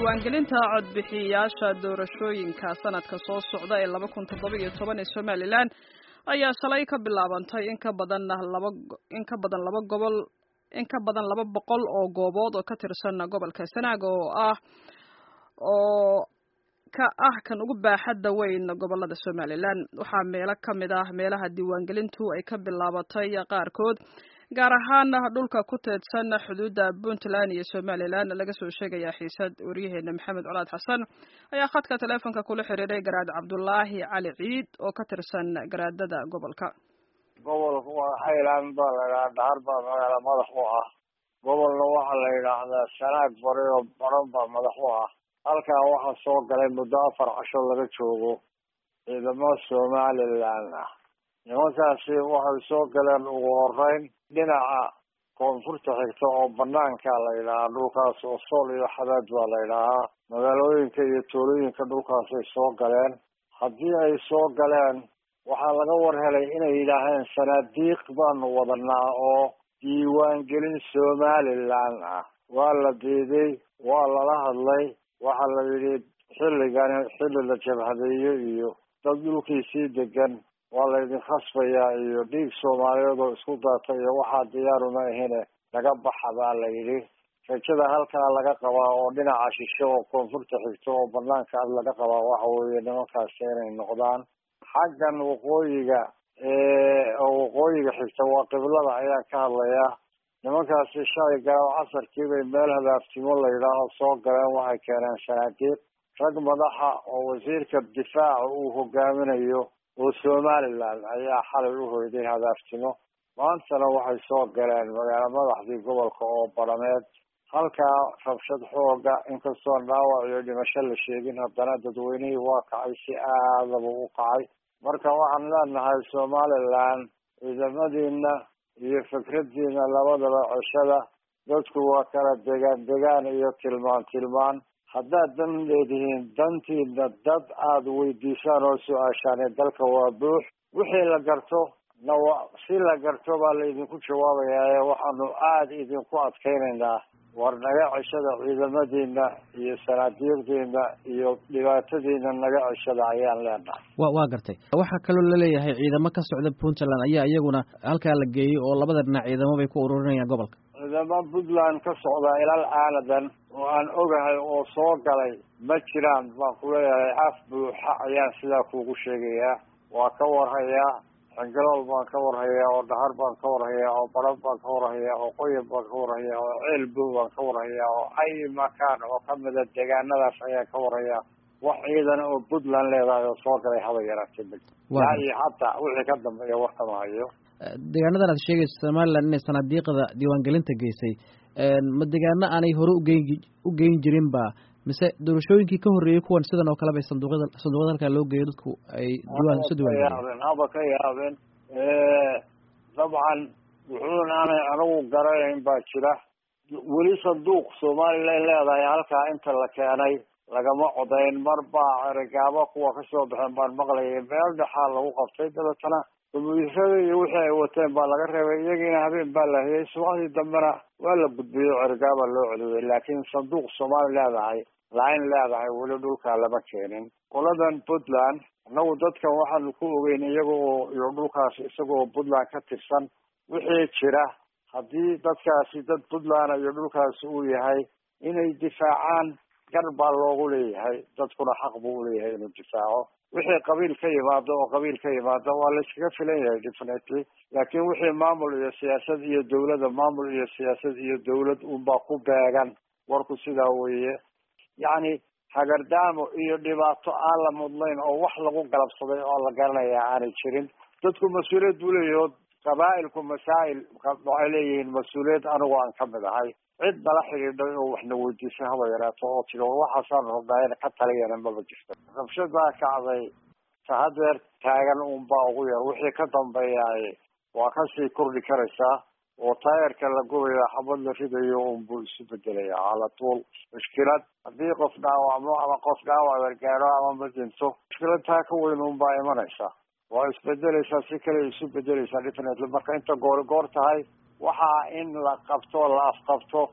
diiwaangelinta codbixiyayaasha doorashooyinka sanadka soo socda ee laba kun toddoba iyo toban ee somalilan ayaa shalay ka bilaabantay in ka badan laba in ka badan laba gobol in ka badan laba boqol oo goobood oo ka tirsan gobolka sanaag oo ah oo ka ah kan ugu baaxadda weyn gobolada somalilan waxaa meelo ka mid ah meelaha diiwaangelintu ay ka bilaabatay qaarkood gaar ahaan dhulka ku teedsan xuduudda puntland iyo somalilan laga soo sheegaya xiisad waryaheena maxamed colaad xasan ayaa khadka taleefonka kula xiriiray garaad cabdulaahi cali ciid oo ka tirsan garaadada gobolka gobolka waa highland baa la yidhaha dhahar baa magaala madax u ah gobolna waxaa la yidhaahdaa sanaag bari oo baran baa madax u ah halkaa waxaa soo galay muddo afar casho laga joogo ciidamo somalilan ah nimankaasi waxay soo galeen ugu horeyn dhinaca koonfurta xigta oo banaanka la yidhahaa dhulkaas oo sool iyo xadaad baa la yidhaahaa magaalooyinka iyo tuulooyinka dhulkaasay soo galeen haddii ay soo galeen waxaa laga war helay inay yidhaaheen sanaadiiq baanu wadanaa oo diiwaangelin somalilan ah waa la diiday waa lala hadlay waxaa la yidhi xilligani xilli la jabhadeeyo iyo dad dhulkiisii degan waa laydin khasbayaa iyo dhiig soomaaliyeed oo isku daata iyo waxaa diyaaruma ahine laga baxa baa la yidhi rajada halkaa laga qabaa oo dhinaca shishe oo koonfurta xigto oo banaanka ad laga qabaa waxa weeye nimankaasi inay noqdaan xaggan waqooyiga oo waqooyiga xigta waa qiblada ayaan ka hadlayaa nimankaasi shalay gaaw casarkii bay meel hadaaftimo la yidhaaho soo galeen waxay keeneen sanaadiiq rag madaxa oo wasiirka difaaca uu hogaaminayo oo somaliland ayaa xalay u hoyday hadaaftimo maantana waxay soo galeen magaalo madaxdii gobolka oo barameed halkaa rabshad xooga inkastoon dhaawac iyo dhimasho la sheegin haddana dadweynihii waa kacay si aadaba u kacay marka waxaan leenahay somaliland ciidamadiina iyo fikradiina labadaba ceshada dadku waa kala degaan degaan iyo tilmaan tilmaan haddaad dan leedihiin dantiina dad aada weydiisaan oo su-aashaan dalka waa buux wixii la garto na wa si la garto baa laydinku jawaabayaa waxaanu aada idinku adkaynaynaa war naga ceshada ciidamadiina iyo sanaadiiqdiina iyo dhibaatadiina naga ceshada ayaan leenahay wa waa gartay waxaa kaloo laleeyahay ciidamo ka socda puntland ayaa iyaguna halkaa la geeyey oo labada dhinac ciidamo bay ku ururinayaan gobolka ciidamo puntland ka socda ilal aaladan oo aan ogahay oo soo galay ma jiraan baan ku leeyahay af buuxa ayaan sidaa kuugu sheegayaa waa ka warhayaa xingalool baan ka warhayaa oo dhahar baan ka warhayaa oo baran baan ka warhayaa oo qoyan baan ka warhayaa oo ceelbow baan ka warhayaa oo ay makaan oo kamida deegaanadaas ayaan ka warhayaa wax ciidan oo puntland leedahay oo soo galay haba yaraatee ma yaa iyo hataa wixii ka dambeeya warkama hayo deegaanadan aad sheegayso somaliland inay sanaadiiqda diiwaangelinta geysay ma deegaano aanay hore ugeyn u geyn jirin ba mise doorashooyinkii ka horreeyey kuwan sidan oo kale bay sanduuqyada sanduuqyada halkaa loo geeyo dadku ay diwaan isu diiwaangeliyeen haba ka yaabeen dabcan wuxuuna aanay anigu garanayn baa jira weli sanduuq somalilan leedahay halkaa inta la keenay lagama codayn mar baa erigaabo kuwa kasoo baxeen baan maqlayay meel dhexaa lagu qabtay dabeetana kombuyuutarada iyo wixii ay wateen baa laga reebay iyagiina habeen baa la hayay subaxdii dambena waa la gudbiyey cerigaabaa loo celiyey laakiin sanduuq soomaali leedahay lain leedahay weli dhulkaa lama keenin qoladan puntland annagu dadkan waxaanu ku ogeyn iyaga oo iyo dhulkaas isagoo puntland ka tirsan wixii jira haddii dadkaasi dad puntland iyo dhulkaasi uu yahay inay difaacaan gar baa loogu leeyahay dadkuna xaq buu uleeyahay inuu difaaco wixii qabiil ka yimaado oo qabiil ka yimaado waa la iskaga filan yahay definitely laakiin wixii maamul iyo siyaasad iyo dawladda maamul iyo siyaasad iyo dawlad unbaa ku beegan warku sidaa weeye yacni hagardaamo iyo dhibaato aan la mudnayn oo wax lagu galabsaday oo la garanaya aanay jirin dadku mas-uuliyad buu leeyahy oo qabaa'ilku masaa'il waxay leeyihiin mas-uuliyad anigu aan ka mid ahay cid nala xidhiidhay oo waxna weydiisay haba yaraato oo tiri waxaasaanu rabnaa ka taliyana maba jirto rabshadaa kacday ta hadeer taagan unbaa ugu yar wixii ka dambeeyaay waa kasii kordhi karaysaa oo taayarka la gubaya xabad la ridayo unbuu isu bedelaya cala tuul mushkilad haddii qof dhaawacmo ama qof dhaawac gargaaro ama ma dhinto mushkilad taa ka weyn unbaa imanaysa waa isbedeleysaa si kale isu bedeleysaa definitely marka inta goor goor tahay waxaa in la qabto la afqabto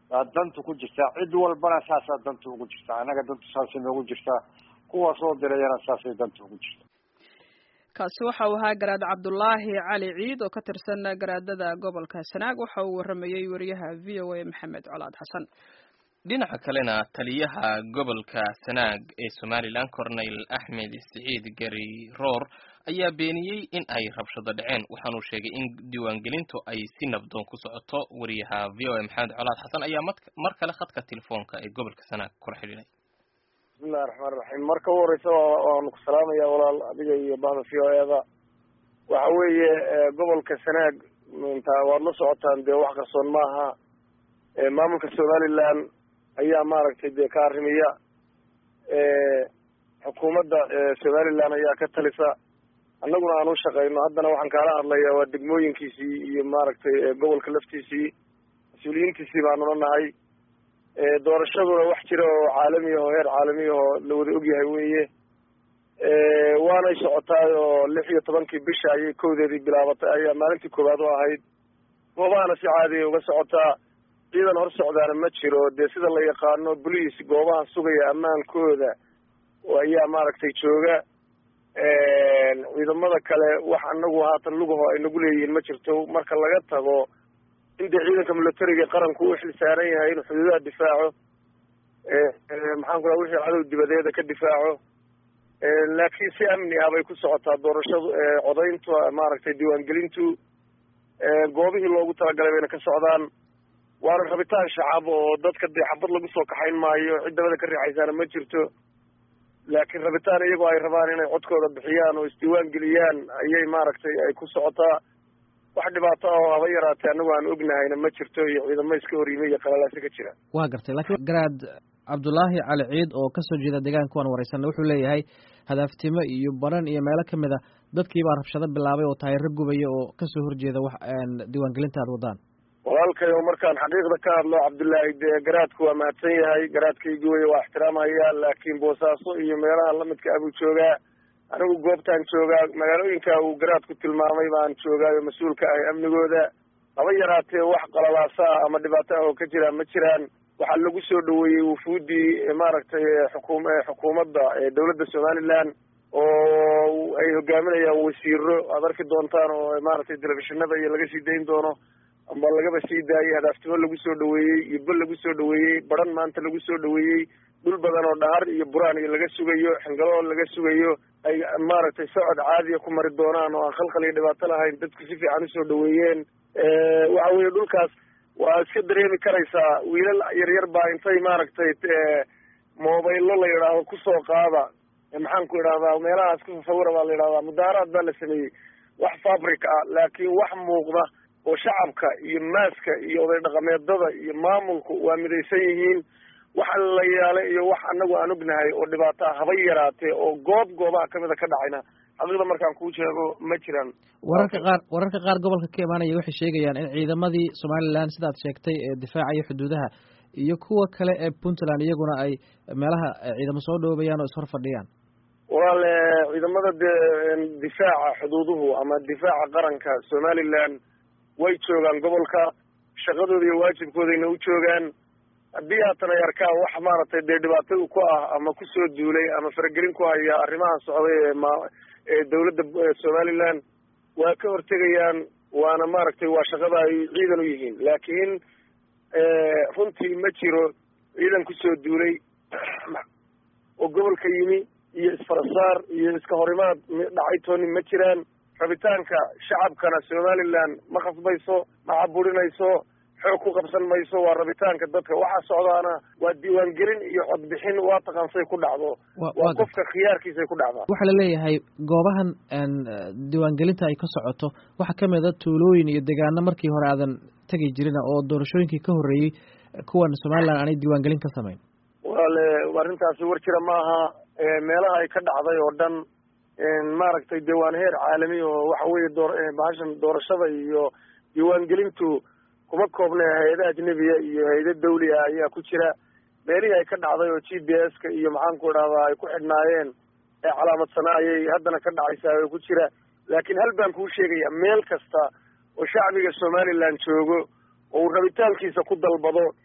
baa dantu ku jirtaa cid walbana saasaa dantu ugu jirtaa annaga dantu saasay noogu jirtaa kuwa soo dirayana saasay dantu ugu jirtaa kaasi waxa uu ahaa garaad cabdulaahi cali ciid oo ka tirsan garaadada gobolka sanaag waxa uu waramayey wariyaha v o a maxamed colaad xasan dhinaca kalena taliyaha gobolka sanaag ee somalilan corneyl axmed siciid gari roor ayaa beeniyey in ay rabshado dhaceen waxaanuu sheegay in diiwaangelintu ay si nabdoon ku socoto wariyaha v o a maxamed colaad xasan ayaa mar kale khadka telefoonka ee gobolka sanaag kula xidhiidhay bismillahi raxmaan raxiim marka u horeysa waanu ku salaamaya walaal adiga iyo bahda v o eda waxa weeye gobolka sanaag inta waad la socotaan dee wax qarsoon maaha maamulka somaliland ayaa maaragtay dee ka arrimiya xukuumadda somaliland ayaa ka talisa annaguna aan u shaqeyno haddana waxaan kaala hadlaya waa degmooyinkiisii iyo maaragtay gobolka laftiisii mas-uuliyiintiisii baanuna nahay doorashaduna wax jira oo caalami ah oo heer caalami ah oo la wada ogyahay weeye waanay socotaay oo lix iyo tobankii bisha ayay kowdeedii bilaabatay ayaa maalintii koowaad u ahayd goobahana si caadiya uga socotaa ciidan hor socdaana ma jiro dee sida la yaqaano boliis goobaha sugaya ammaankooda ayaa maaragtay jooga ciidamada kale wax anagu haatan lugaho ay nagu leeyihiin ma jirto marka laga tago in dee ciidanka militariga qaranku u xil saaran yahay inuu xuduudaha difaaco maxaan ku raha wixii cadow dibadeeda ka difaaco laakiin si amni ah bay ku socotaa doorashadu codayntu maaragtay diiwaangelintu goobihii loogu talagalay bayna ka socdaan waana rabitaan shacab oo dadka dee xabad lagu soo kaxayn maayo cid dabada ka riixaysaana ma jirto laakiin rabitaan iyagoo ay rabaan inay codkooda bixiyaan oo isdiiwaan geliyaan ayay maaragtay ay ku socotaa wax dhibaato ah oo haba yaraatee anagu aan ognahayna ma jirto iyo ciidamo iska horyimay iyo qalalaasi ka jira waa gartay laakiin garaad cabdulaahi cali ciid oo kasoo jeeda deegaanka waan wareysanay wuxuu leeyahay hadaaftimo iyo baran iyo meelo kamid a dadkii baa rabshado bilaabay oo taayiro gubaya oo kasoo horjeeda wax diiwaangelinta aad wadaan walaalkay oo markaan xaqiiqda ka hadlo cabdullaahi dee garaadku waa mahadsan yahay garaadkaygi wey waa ixtiraamhaya laakiin boosaaso iyo meelaha lamidka ah buu joogaa anigu goobtaan joogaa magaalooyinka uu garaadku tilmaamay baan joogaayo mas-uulka ahay amnigooda haba yaraatee wax qalalaasa ah ama dhibaato ah oo ka jiraan ma jiraan waxaa lagu soo dhaweeyey wufuuddii maaragtay xukum xukuumadda dowladda somaliland oo ay hogaaminayaan wasiiro aad arki doontaan oo maaragtay telefishinada iyo laga sii dayn doono amba lagaba sii daayey hadaaftimo lagu soo dhaweeyey iyo bel lagu soo dhaweeyey baran maanta lagu soo dhaweeyey dhul badan oo dhahar iyo buraan iyo laga sugayo xingalo laga sugayo ay maaragtay socod caadiya ku mari doonaan oo aan khalkhal iyo dhibaato lahayn dadku si fiican usoo dhaweeyeen waxa weeye dhulkaas waa iska dareemi karaysaa wiilal yaryar baa intay maaragtay mobaylo la yidhaahdo kusoo qaada maxaan ku idhahdaa meelahaas ku sawira baa la yidhahdaa mudaaraad baa la sameeyey wax fabric ah laakiin wax muuqda oo shacabka iyo maaska iyo oday dhaqameedada iyo maamulku waa midaysan yihiin wax la yaala iyo wax anagu aan ognahay oo dhibaato ah haba yaraatee oo goob goobaha kamida ka dhacayna xaqiiqda markaan kuu sheego ma jiraan wararka qaar wararka qaar gobolka ka imaanaya waxay sheegayaan in ciidamadii somaliland sidaad sheegtay ee difaacaya xuduudaha iyo kuwa kale ee puntland iyaguna ay meelaha ciidamo soo dhoobayaan oo ishor fadhiyaan walaal ciidamada de difaaca xuduuduhu ama difaaca qaranka somaliland way joogaan gobolka shaqadooda iyo waajibkoodayna u joogaan haddii haatan ay arkaan wax maaragtay dee dhibaato ku ah ama kusoo duulay ama faragelin ku haya arrimaha socday ee ma ee dawladda somaliland waa ka hortegayaan waana maaragtay waa shaqada ay ciidan u yihiin laakiin runtii ma jiro ciidan kusoo duulay oo gobolka yimi iyo isfarasaar iyo iska horimaad dhacay tooni ma jiraan rabitaanka shacabkana somaliland ma khasbayso ma caburinayso xoog ku qabsan mayso waa rabitaanka dadka waxaa socdaana waa diiwaangelin iyo codbixin waa taqaansay ku dhacdo waa qofka khiyaarkiisay ku dhacdaa waxaa laleeyahay goobahan diiwaangelinta ay ka socoto waxaa kamid a tuulooyin iyo deegaano markii hore aadan tegi jirina oo doorashooyinkii ka horreeyey kuwan somaliland aanay diiwaangelin ka samayn walaale arrintaasi war jira maaha meelaha ay ka dhacday oo dhan maaragtay dee waan heer caalami oo waxa weeye doo bahashan doorashada iyo diiwaangelintu kuma koobna hay-ada ajnebiya iyo hay-ada dawli ah ayaa ku jira meelihii ay ka dhacday oo g b s ka iyo maxaanku idhahdaa ay ku xidhnaayeen ee calaamadsanaa ayay haddana ka dhacaysaa oo ku jira laakiin hal baan kuu sheegaya meel kasta oo shacbiga somaliland joogo oo uu rabitaankiisa ku dalbado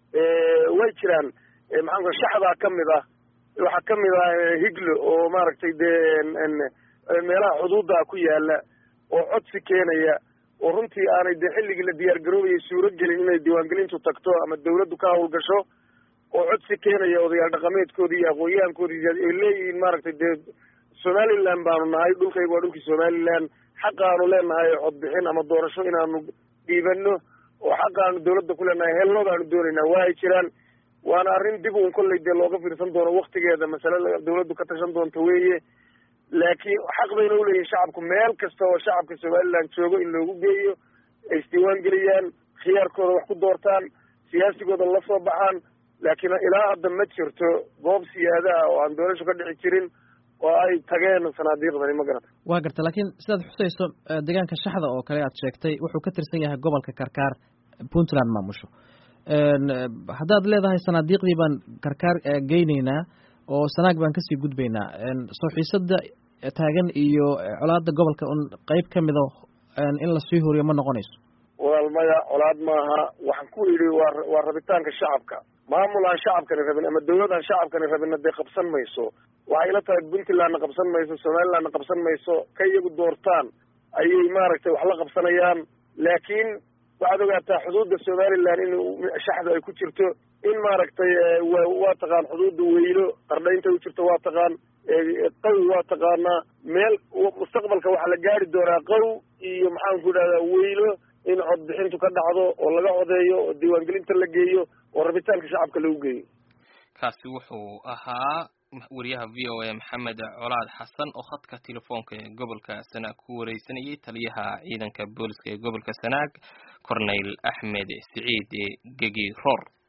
way jiraan maxaan ku shaxdaa kamid ah waxaa kamid ah higlo oo maaragtay dee meelaha xuduudda ku yaala oo codsi keenaya oo runtii aanay dee xilligii la diyaar garoobayay suuro gelin inay diiwaangelintu tagto ama dawladdu ka hawlgasho oo codsi keenaya odayaal dhaqameedkoodii iyo aqoon-yahankoodii ay leeyihiin maaragtay dee somaliland baanu nahay dhulkayga waa dhulkii somaliland xaqaanu leenahay codbixin ama doorasho inaanu dhiibano oo xaqaanu dawladda ku leenahay helnoodaanu doonaynaa waa ay jiraan waana arrin dib uun kollay dee looga fiirsan doono waktigeeda masale dawladdu ka tashan doonto weeye laakiin xaq bayna uleeyihin shacabku meel kasta oo shacabka somaliland joogo in loogu geeyo ay isdiiwaan geliyaan khiyaarkooda wax ku doortaan siyaasigooda la soo baxaan laakiin ilaa hadda ma jirto goob siyaada ah oo aan doorasho ka dhici jirin oo ay tageen sanaadiiqdani ma garata waa garta laakiin sidaad xusayso deegaanka shaxda oo kale aad sheegtay wuxuu ka tirsan yahay gobolka karkaar puntland maamusho haddaad leedahay sanaadiiqdii baan karkaar geyneynaa oo sanaag baan kasii gudbaynaa soo xiisada taagan iyo colaada gobolka un qeyb ka mida in lasii horiyo ma noqonayso walaal maya colaad maaha waxaan ku idhi waa waa rabitaanka shacabka maamul aan shacabkani rabin ama dawlad aan shacabkani rabinna dee qabsan mayso waxay ila tahay puntlandna qabsan mayso somalilandna qabsan mayso ka iyagu doortaan ayay maaragtay wax la qabsanayaan laakiin waxaad ogaataa xuduudda somaliland in shaxdu ay ku jirto in maaragtay waa taqaan xuduudda weylo qardhaynta u jirto waa taqaan qaw waa taqaanaa meel mustaqbalka waxaa la gaari doonaa qaw iyo maxaan ku idhahdaa weylo in codbixintu ka dhacdo oo laga codeeyo oo diiwaangelinta la geeyo oo rabitaanka shacabka lagu geeyo kaasi wuxuu ahaa wariyaha v o a maxamed colaad xasan oo khadka telefoonka ee gobolka sanaag ku wareysanayay taliyaha ciidanka booliska ee gobolka sanaag corneyl axmed siciid gegi roor